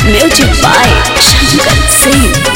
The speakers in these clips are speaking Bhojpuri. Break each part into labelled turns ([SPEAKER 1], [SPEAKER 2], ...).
[SPEAKER 1] Music by Shankar Singh.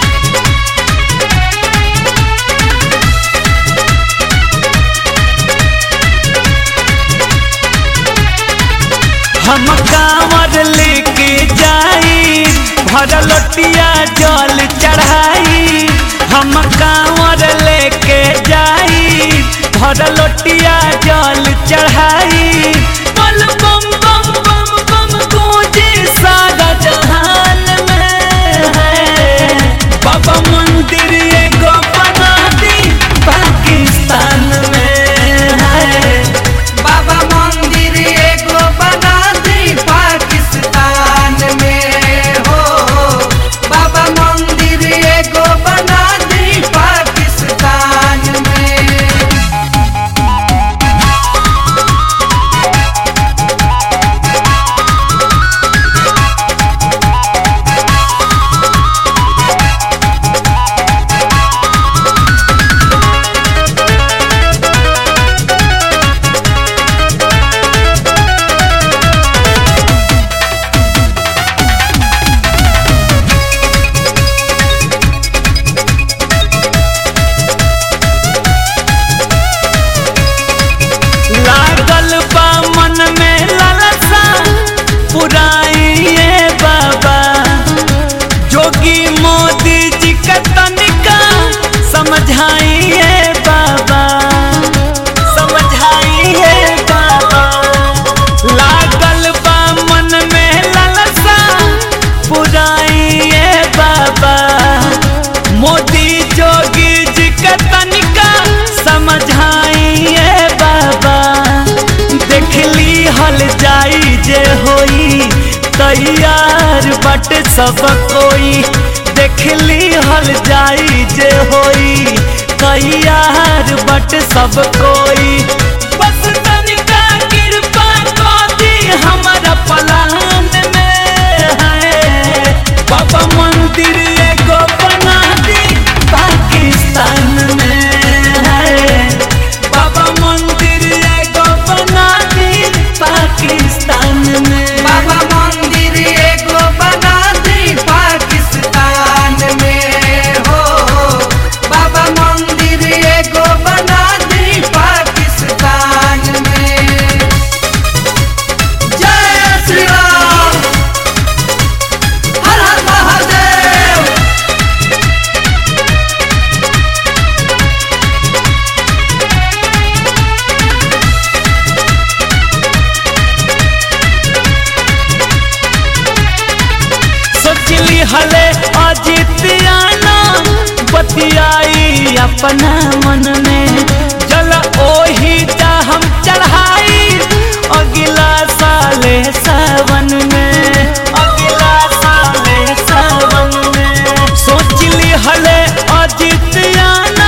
[SPEAKER 2] हम कांवर लेके जाई भर लोटिया जल चढ़ाई हम कांवर लेके जाई भर लोटिया जल चढ़ाई बल बम बम बम बम गूंजे सारा जहान में है बाबा मंदिर एगो बना दी पाकिस्तान में है
[SPEAKER 3] बाबा मंदिर एगो बना दी पाकिस्तान में हो बाबा मंदिर एगो बना दी पाकिस्तान में
[SPEAKER 2] लागल बा मन में लालसा पुराइए बाबा जोगी मोदी जी का तनिका समझाइए बाबा समझाइए बाबा लागल बा मन में लालसा पुराइए बाबा मोदी जोगी जी का तनिका समझाइए बाबा देखली हल जाई जे होई तैयार बट सब कोई देखली हल जाई जे होई तैयार बट सब कोई बस तनिका कृपा कर दी हमारा पलान में है बाबा मंदिर एगो बना दी पाकिस्तान में है बाबा मंदिर एगो बना दी पाकिस्तान में
[SPEAKER 3] बाबा मंदिर एगो बना दी पाकिस्तान में हो बाबा मंदिर एगो बना दी पाकिस्तान में जय श्री राम हर हर महादेव
[SPEAKER 2] सोचली हले अजितियाना बतियाई अपना मन में जल ओही जा हम चढ़ाई अगला साले सावन में अगला साले सावन में सोचली हले अजितियाना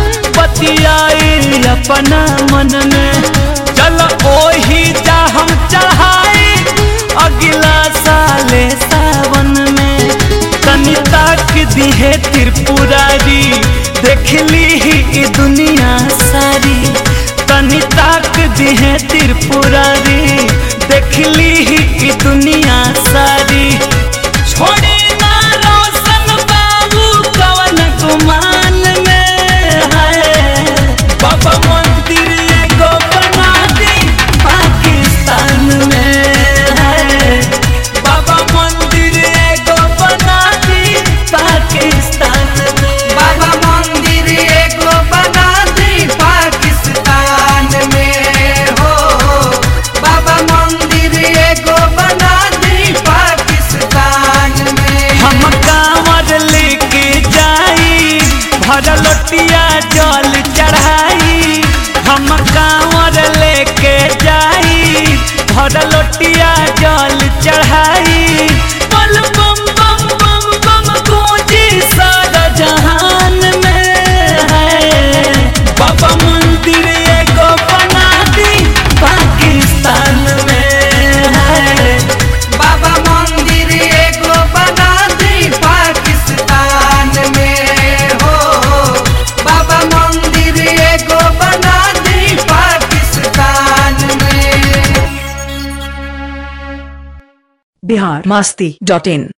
[SPEAKER 2] बतियाई अपना मन में चल ओही जा हम चढ़ाई अगला साले सावन में तनी ताक दिहे त्रिपुरारी देखली ही ई दुनिया सारी तनी ताक दिहे त्रिपुरारी देखली ही ई दुनिया सारी छोड़ी ना रोशन बाबू कवन गुमान में है बाबा मंदिर एगो बना दी पाकिस्तान में है बाबा मंदिर एगो बना दी पाकिस्तान में
[SPEAKER 3] बाबा मंदिर एगो बना दी पाकिस्तान में हो बाबा मंदिर एगो बना दी पाकिस्तान में
[SPEAKER 2] हम कांवर लेके जाई भर लोटिया जल चढ़ाई हम कांवर लेके जाई भर लोटिया जल चढ़ाई बल बम बम बम बम गूंजी सारा जहान में है बाबा मंदिर एगो बना दी पाकिस्तान में है
[SPEAKER 3] बाबा मंदिर एगो बना दी पाकिस्तान में हो बाबा मंदिर एगो बना दी पाकिस्तान में
[SPEAKER 4] बिहार मस्ती डॉट इन